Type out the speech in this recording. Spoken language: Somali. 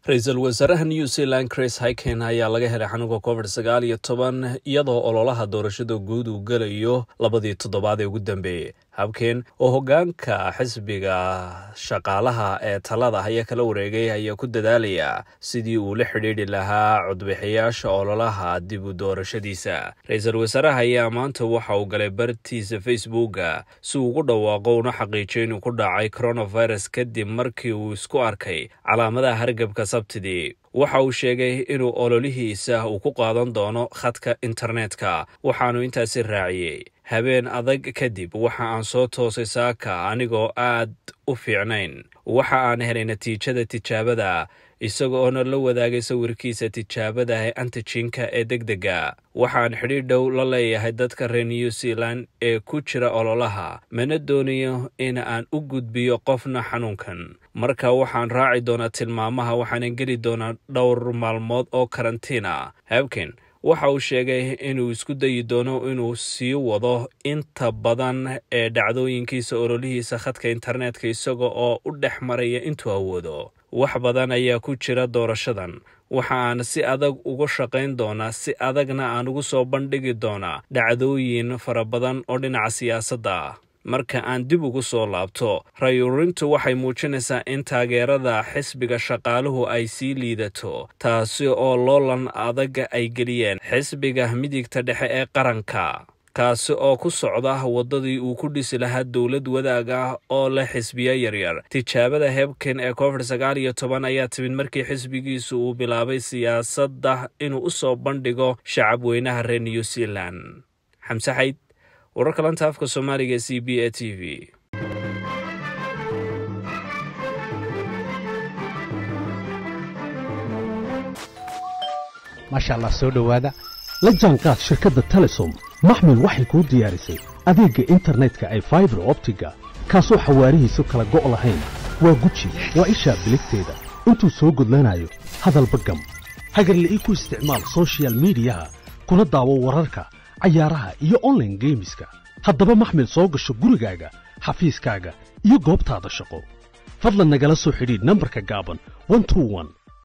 ra-iisul wasaaraha new zealand chris hiken ayaa laga helay xanuunka covid sagaal iyo toban iyadoo ololaha doorashada guud uu gelayo labadii toddobaad ee ugu dambeeyey habkeen oo hoggaanka xisbiga shaqaalaha ee talada ayaa kala wareegay ayaa ku dadaalaya sidii uu la xidhiidhi lahaa codbixiyaasha ololaha dib u doorashadiisa ra-iisul wasaaraha ayaa maanta waxa uu galay bartiisa facebooka si uu ugu dhawaaqo una xaqiijiyo inuu ku dhacay coronavirus kadib markii uu isku arkay calaamadaha hargabka sabtidii waxa uu sheegay inuu ololihiisa uu ku qaadan doono khadka internetka waxaanu intaasi raaciyey habeen adag kadib waxa aan soo toosay saaka anigoo aad u fiicnayn waxa aan helay natiijada tijaabada isaga oona la wadaagay sawirkiisa tijaabada ee antijinka ee deg dega waxaan xidhiidh dhow la leeyahay dadka reer new zealand ee ku jira ololaha mana doonayo in aan u gudbiyo qofna xanuunkan marka waxaan raaci doonaa tilmaamaha waxaana geli doonaa dhowr maalmood oo karantiina habken waxa uu sheegay inuu isku dayi doono inuu sii wado inta badan ee dhacdooyinkiisa ololihiisa khadka internetka isaga oo u dhex maraya intuu awoodo wax badan ayaa ku jira doorashadan waxa aan si adag uga shaqayn doonaa si adagna aan ugu soo bandhigi doonaa dhacdooyin fara badan oo dhinaca siyaasadda ah marka aan dib ugu soo laabto rayuurintu waxay muujinaysaa in taageerada xisbiga shaqaaluhu ay sii liidato taasi oo loolan adaga ay geliyeen xisbiga midigta dhexe ee qaranka kaasi oo ku socda waddadii uu ku dhisi lahaa dowlad wadaag ah oo leh xisbiya yaryar tijaabada hebken ee covid sagaal iyo toban ayaa timid markii xisbigiisu uu bilaabay siyaasadda inuu u soo bandhigo shacab weynaha reer new zealand xamse xayd wararka lanta afka soomaaliga c b a t v maasha allah soo dhowaada la jaanqaad shirkadda telesom maxmil waxay kuu diyaarisay adeegga internetka ay faibar optiga kaasoo xawaarihiisu kala go' lahayn waa guji waa ishaa biligteeda intuu soo gudlanayo hadalba gam hagarle ii ku isticmaal sochial midiyaha kuna daawo wararka cayaaraha iyo onlaine geemiska haddaba maxmil soo gasho gurigaaga xafiiskaaga iyo goobtaada shaqo fadlan nagala soo xidhiidh nambarka gaaban